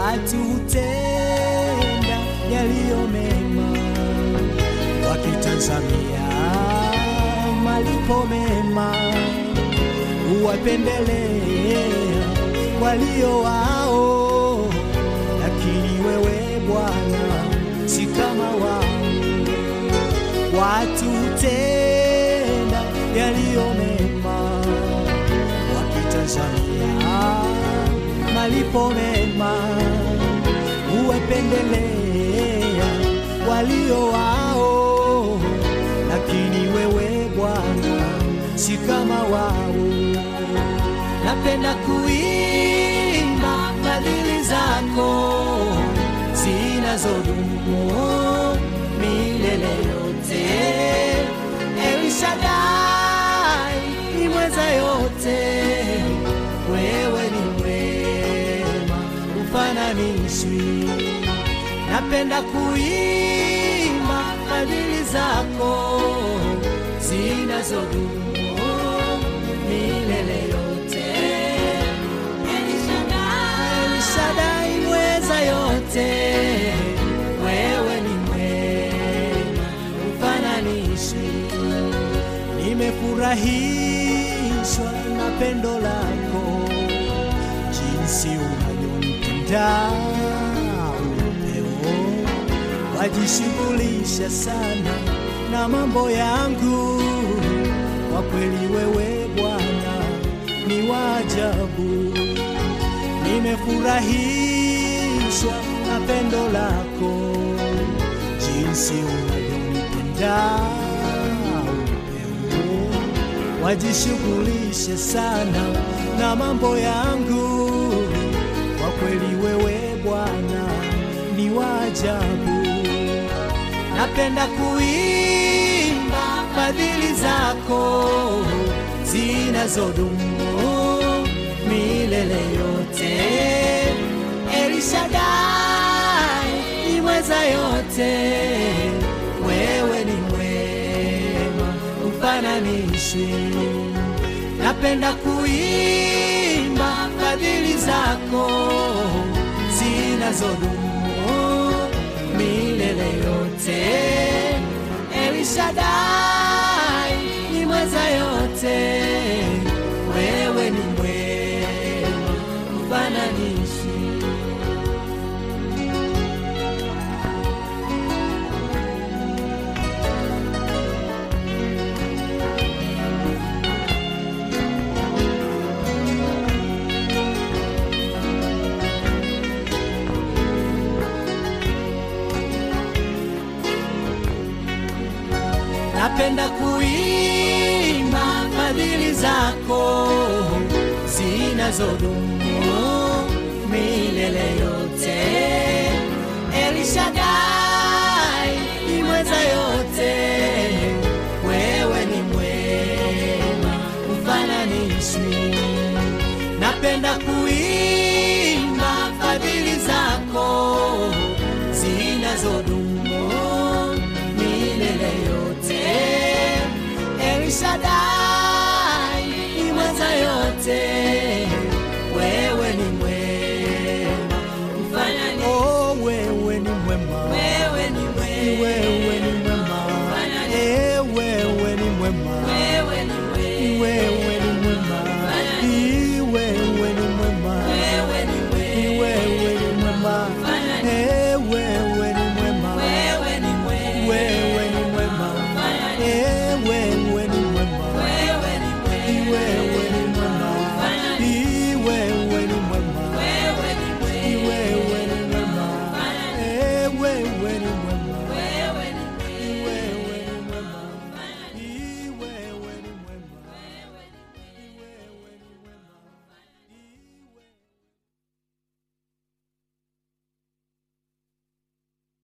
watu hutenda yaliyo mema wakitazamia malipo mema, huwapendelea walio wao, lakini wewe Bwana si kama wao. Watu hutenda yaliyo mema wakitazamia malipo mema, huwapendelea walio wao, lakini wewe Bwana si kama wao. Napenda kuimba fadhili zako zinazodumu milele yote. El Shaddai ni mweza yote, wewe ni mwema, ufananishwi. Napenda kuimba fadhili zako zinazodumu milele yote. El Shaddai mweza yote, wewe ni mwema, ufananishwi. Nimefurahishwa na pendo lako, jinsi unavyonipenda upeo, wajishughulisha sana na mambo yangu. Kwa kweli wewe Bwana ni wa ajabu. Nimefurahishwa na pendo lako, jinsi unavyonipenda upeo, wajishughulishe sana na mambo yangu. Kwa kweli wewe Bwana ni wa ajabu. Napenda kuimba fadhili zako zinazodumu milele yote. El Shaddai ni mweza yote, wewe ni mwema, ufananishwi. Napenda kuimba fadhili zako zinazodumu milele yote. El Shaddai ni mweza yote, wewe ni mwema, ufananishi. Napenda kuimba fadhili zako zinazodumu milele yote. El Shaddai ni mweza yote, wewe ni mwema, ufananishwi. Napenda kuimba